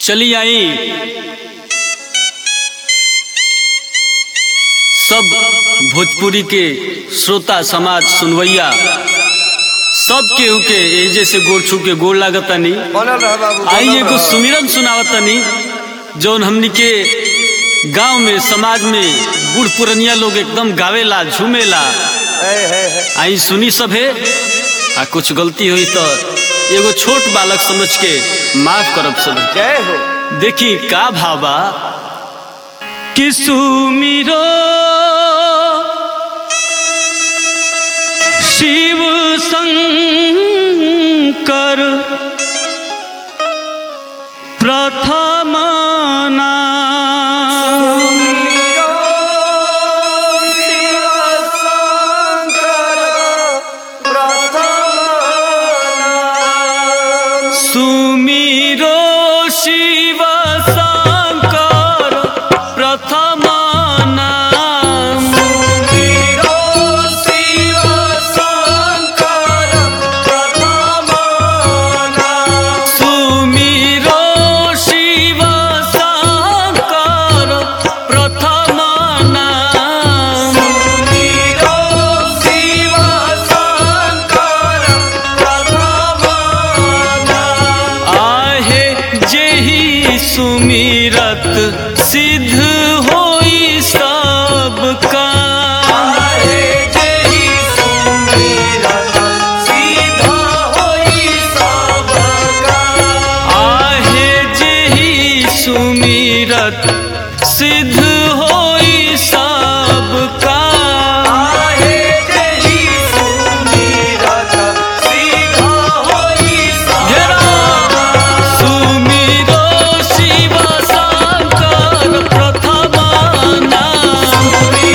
चली आई सब भोजपुरी के श्रोता समाज सुनवैया सब केहू के एजे से गोड़ छू के गोड़ लागतनी बनल रह बाबू आई बनल एगो रह। सुमिरन सुनावतनी जौन हमनी के गांव में समाज में बूढ़ पुरनिया लोग एकदम गावेला झूमेला है है है आई सुनी सब है आ कुछ गलती हुई तो एगो छोट बालक समझ के माफ करब सब जय हो देखी का भाबा कि सुमिरो शिव शंकर प्रथम नाम सुमिरो शिव शंकर प्रथम नाम सुमिरो शिव शंकर प्रथम नाम आहे जेहि सुमिरत सिद्ध होई सब काम आहे जेहि सुमिरत सिद्ध होई सब काम घेरा सुमिरो शिव शंकर प्रथम नाम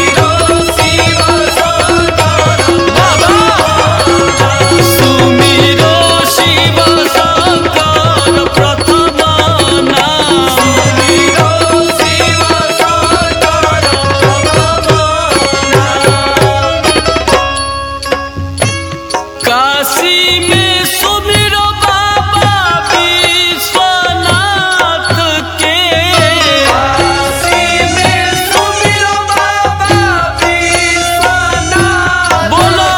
सुमिरो शिव शंकर प्रथम नाम काशी में सुमिरो बाबा विश्वनाथ के बोलो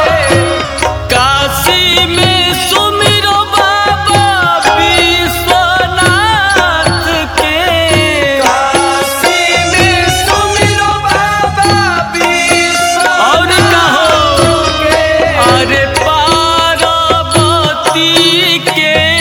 काशी में सुमिरो बाबा विश्वनाथ के और कहो अरे पार्वती के